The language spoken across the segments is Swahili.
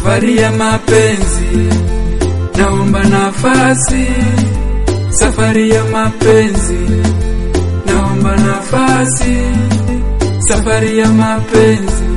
safari ya mapenzi, naomba nafasi, safari ya mapenzi, naomba nafasi, safari ya mapenzi,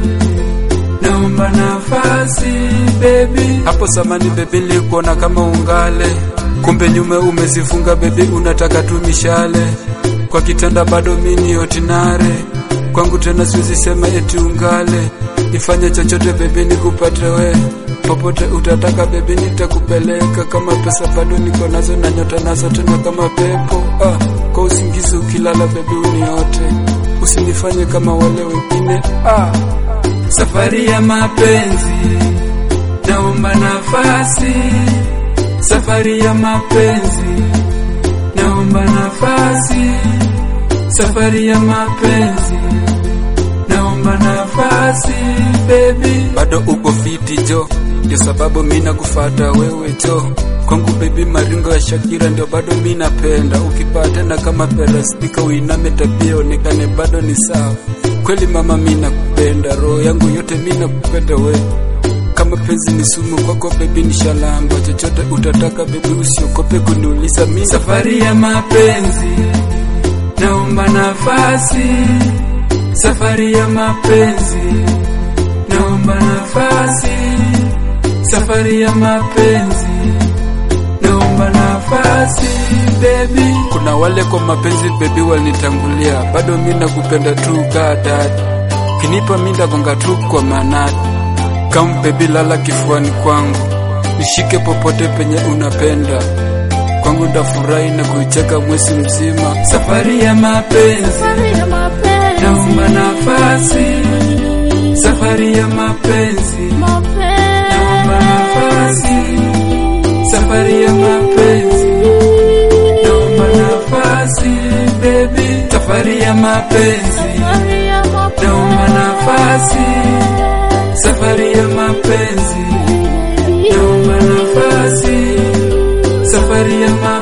naomba nafasi baby. Hapo samani baby, nilikuona kama ungale, kumbe nyume umezifunga baby, unataka tu mishale kwa kitanda, bado mini otinare kwangu tena, siwezi sema eti ungale Nifanye chochote bebi, nikupate we popote utataka bebi, nitakupeleka kama pesa bado niko nazo na nyota nazo tena kama pepo. Ah, kwa usingizi ukilala bebi uniote, usinifanye kama wale wengine. Ah, safari ya mapenzi, naomba nafasi. Safari ya mapenzi, naomba nafasi. Safari ya mapenzi naomba nafasi baby, bado uko fiti jo, ndio sababu mi nakufata wewe jo. Kwangu baby, maringo ya Shakira ndio bado mi napenda. Ukipata na kama perastika uiname, tabia onekane bado ni sawa. Kweli mama, mi nakupenda, roho yangu yote mi nakupenda we kama penzi ni sumu kwako bebi, ni shalamba. Chochote utataka bebi, usiokope kuniuliza mi. Safari ya mapenzi, naomba nafasi safari ya mapenzi, naomba nafasi. Safari ya mapenzi, naomba nafasi baby. Kuna wale kwa mapenzi baby wanitangulia, bado mi nakupenda tu kaa dadi, kinipa mi ndagonga tu kwa manati. Kam baby, lala kifuani kwangu, nishike popote penye unapenda kwangu, ndafurahi na kuicheka mwezi mzima. Safari ya mapenzi naomba nafasi, safari ya mapenzi, naomba nafasi, safari ya mapenzi, naomba nafasi baby, safari ya mapenzi, naomba nafasi, safari ya mapenzi, naomba nafasi, safari ya mapenzi